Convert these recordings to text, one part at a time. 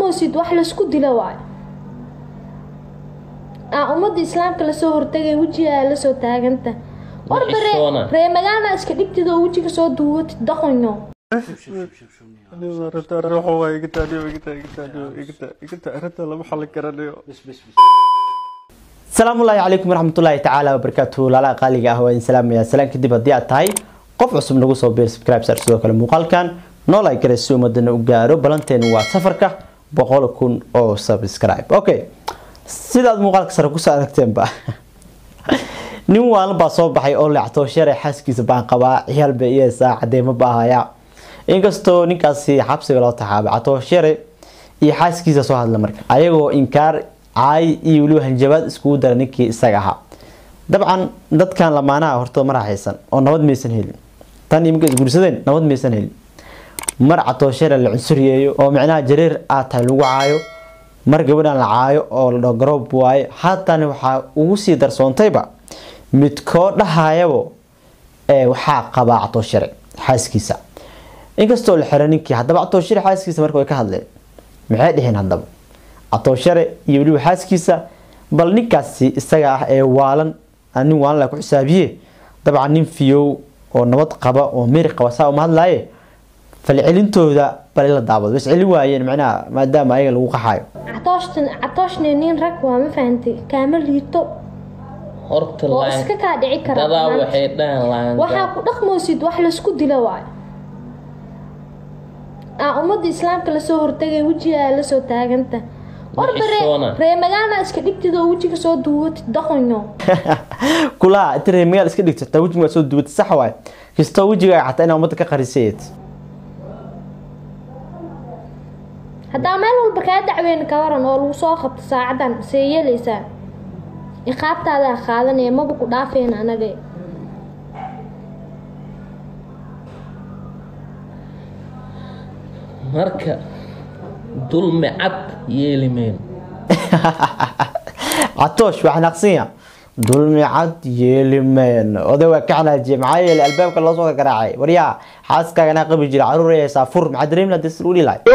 dhaqmaysid wax laysku dilo waayo aa ummadda islaamka lasoo hortagay wejigaa lasoo taaganta warba ree Xishoona. ree magaala iska dhigtid oo wejiga soo duubatid daqonyo asalaamu ullaahi calaykum waraxmatullaahi tacaala wabarakaatuhu laalaha qaaliga ah waa idin salaamaya salaan kadib haddii aad tahay qof cusub nagu soo biir subscribe sar sidoo kale muuqaalkan nool ay garay si ummadana u gaaro balanteenu waa safarka boqol kun oo subscribe okay sidaad muuqaalka sare kusoo aragteenba nin waalan baa soo baxay oo leectoo sharay xaaskiisa baan qabaa ciyaal bay iyeysaa cadeemo baahaya inkastoo ninkaasi xabsiga loo taxaabay catoo share iyo xaaskiisa soo hadla marka ayagoo inkaar caay iyo weliba hanjabaad iskugu dara ninkii isaga ahaa dabcan dadkan lamaanaha hortooda ma raaxaysan oo nabad maysan helin tan iminka isguursadeen nabad maysan helin mar catoo share la cunsuriyeeyo oo micnaha jareer aad tahay lagu caayo mar gabadhan la caayo oo la dhaho garoob waaye haatana waxaa ugu sii darsoontayba midkoo dhahayabo ee waxaa qabaa catoo share xaaskiisa inkastoo la xiray ninkii haddaba catoo share xaaskiisa marka way ka hadleen maxay dheheen haddaba catoo share iyo weliba xaaskiisa bal ninkaasi isaga ah ee waalan aan nin waalan la ku xisaabiye dabcan nin fiyow oo nabad qaba oo meri qaba saa uma hadlaaye falcelintooda bal la daawado bas celin waayeen macnaha maadaama ayaga lagu qaxayo catooshtan catooshne nin rag waa ma fahantay kaama liito horta oo laan iska kaa dhici kara dadaa maanta. waxay dhahan laan waxaa ku dhaqmaysid wax laysku dilo waayo aa ummadda islaamka lasoo hortagay wejigaa lasoo taaganta warba ree Xishoona. ree magaala iska dhigtid oo wejiga soo duubatid daqonyo kulaha inta reer magaal iska dhigto taa wejiga soo dubatay sax waay kastoo wejigaaga xataa inaa ummadda ka qarisayeed haddaa meel walba kaa dacweyn ka waran oo lagu soo qabto saacadan see yeelaysaa iqaabtaadaa qaadanaya maba ku dhaafeen anaga marka dulmi cad yeeli mayno catoosh waa xanaaqsanya dulmi cad yeelimen oday waa ka xanaajiye maxaa yeelay albaabka loo soo garaacay waryaa xaaskaaganaa qabi jira caruur ay haysaa fur maxaa dareemi lahaa dee u dhilahay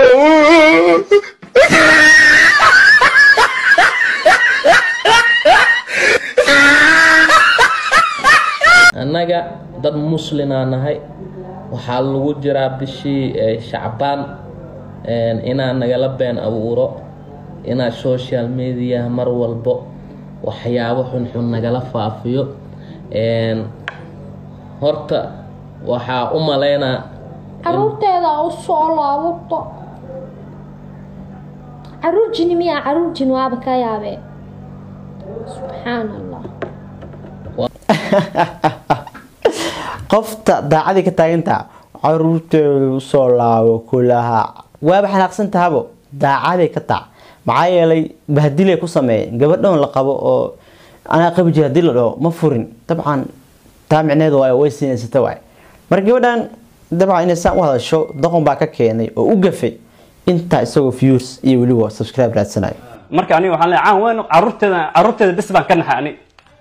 annaga dad muslinaa nahay waxaa lagu jiraa bishii eh, shacbaan een, inaa nagala been abuuro inaa social media mar walbo waxyaabo xunxun nagala faafiyo een, horta waxaa u malaynaa caruurteeda u soo laabto caruur jini miyaa caruur jin waaba ka yaabee subxaan allah qofta daacadii ka taagantaa caruurteedu usoo laabo kulaha waaba xanaaqsan tahabo daacaday ka taac maxaa yeelay bahdilay ku sameeyeen gabadhan la qabo oo anaa qabi jira hadii la dhaho ma furin dabcan taa micneedu waay way siinaysata waay marka gabadhan dabcan inay saan u hadasho doqon baa ka keenay oo u gafay intaa isagoo views iyo weliba subscribe raadsanayo marka aniga waxaan leeyahay caan weyn caruurteeda caruurteeda bis baan ka naxay ani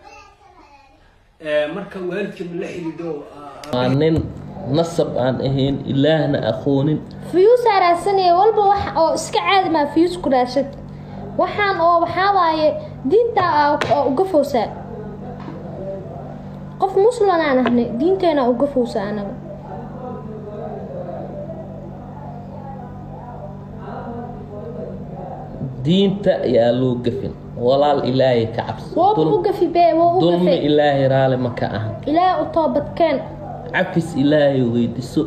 marka waalidka ma la xidhiidho waa nin nasab aan ahayn ilaahna aqoonin fiyuusaa raadsanaya walba wax oo iska caadi maa fiyuus ku raadsad waxaan oo waxaa waaye diinta aa uga fowsaa qof muslim aan ahnay diinteena uga fowsaa anaga diinta yaa loo gafin walaal ilaahay ka cabsi wooba u Dul- gafi bee woo u dulmi gafay ilaahay raali ma ka ahan ilaahay u toobadkeen cafis ilaahay weydiso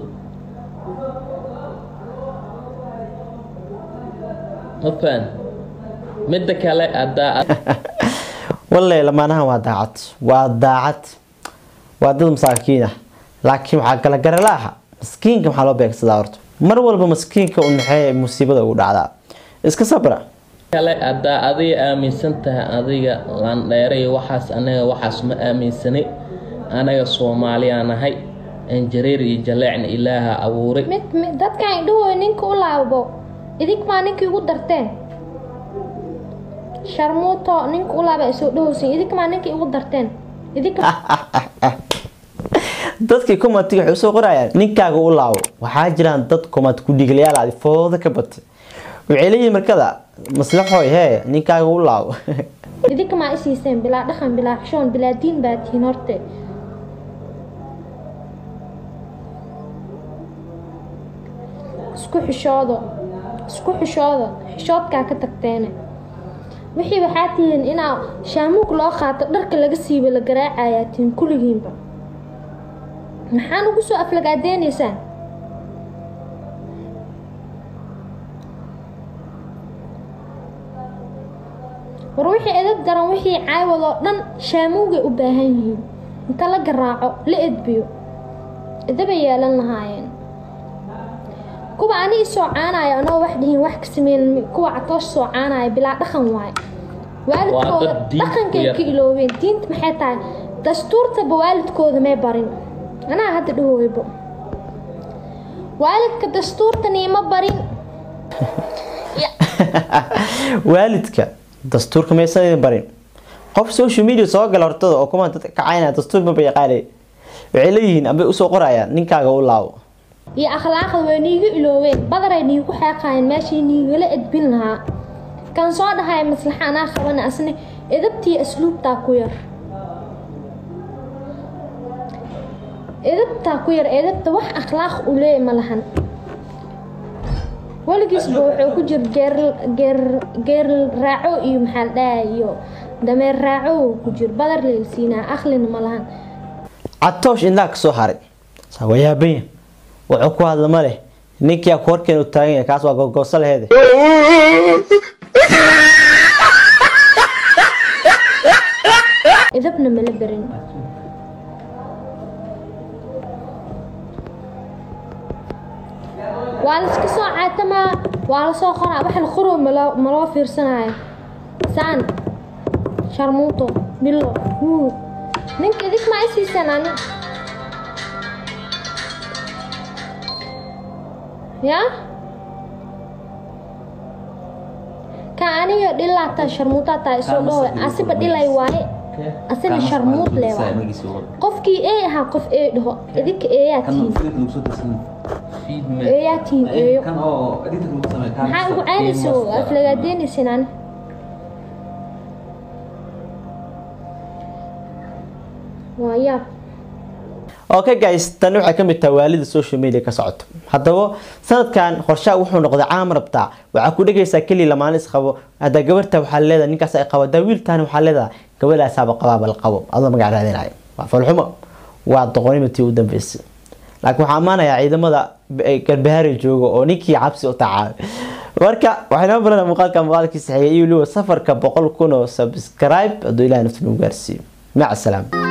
ma fahan midda kale haddaa walle lamaanahan waa daacad waa daacad waa dad masaakiin ah laakiin waxaa kala garala aha maskiinka maxaa loo beegsadaa horta mar walba maskiinka un maxay musiibada ugu dhacdaa iska sabra kale haddaa adiga aaminsan tahay adiga landheeray waxaas anaga waxaas ma aaminsanay anaga soomaaliyaa nahay anjareer iyo jaleecna ilaaha abuuray mid mid- dadkan idhahooy ninka u laabo idig maa ninkii ugu darteen sharmuuto ninka u laaba isoo dhahoosin idig maa ninkii ugu darteen idig dadkii commentiga waxay usoo qorayaan ninkaaga u laabo waxaa jiraan dad comment ku dhiglayaal adi fooda ka batay waxay leeyihiin markada maslaxooy hee ninkaaga u laabo idinka maa isiiseen bilaa dhaqan bilaa xishoon bilaa diin baa tihiin horte isku xishoodo isku xishoodo xishoodkaa ka tagteene wixii waxaa tihiin inaa shaamuug loo qaato dharka laga siiba la garaacayaa tihiin kulligiinba maxaan ugu soo aflagaadeynaysaa war wixii edab daran wixii caawad oo dhan shaamuugay u baahan yihiin inta la garaaco la edbiyo edabay yeelan lahaayeen kuwa ani isoo caanaya anoo wax dhihin wax ka sameyn kuwa catoosh soo caanaya bilaa dhaqan waaye waalidkooda dad diin ku dhaqankay yar. ka iloobeen diinta maxay tahay dastuurtaba waalidkooda may barin anaa hadda dhahooybo waalidka dastuurtan iima barin waalidka dastuurka maysan idin barin qof social media soo gala hortada oo kuma dadka kacaynaya dastuur maba yaqaanay waxay leeyihiin ambay usoo qorayaan ninkaaga u laabo iyo akhlaaqda way niiga iloobeen badaray niigu xeeqaayeen meeshii niigala edbin lahaa kan soo dhahaya maslaxa anaa qabana asna edabtii asluubtaa ku yar edabtaa ku yar edabta wax akhlaaq u leeya ma lahan weligiisba wuxuu ku jir geer geer geer raaco iyo maxaa la dhahaa iyo dameer raaco uu ku jir badar leelsiinaa akhlina ma lahan catoosh indhaa ka soo haray saa waa yaabanya wuxuu ku hadla ma leh ninkia korkeen u taagan yahay kaas waa gogooso laheede idabna mala berin waa laiska soo caatamaa waa lasoo qoraa wax la qoro maloo maloo fiirsanayo saan sharmuuto bilo wuu ninka idig maa isiisaan ani yaa ka aniga dhilaataa sharmuutaa taa isoo dhaho asiba dhilay waaye asina sharmuud leh waaye qofkii ee ahaa qof ee dhaho idinka eeyaa tihiin eeyaa tihiin eeyo maxaa ugu caanaysa aflagaadeynaysin ani waa yaab okay guys tani waxay kamid tahay waalida social media ka socoto haddaba sanadkan qorshaha wuxuu noqday caam rabtaa waxaa ku dhegaysaa keliya lamaane isqabo hadda gabarta waxaa leedahay ninkaas ay qabo hadda wiiltaani waxaa leedahay gabadhaasaaba qabaaba la qabo adoo magac raadinayo waa falxumo waa doqonimatii u dambeysay laakiin waxaa ammaanayaa ciidamada garbahaari jooga oo ninkii cabsi u tacaabay marka waxaynoo baranaa muuqaalka muuqaalkiisa xigay iyo weliba safarka boqol kun oo subscribe hadduu ilahay nafta nagu gaarsiiyo maca salaama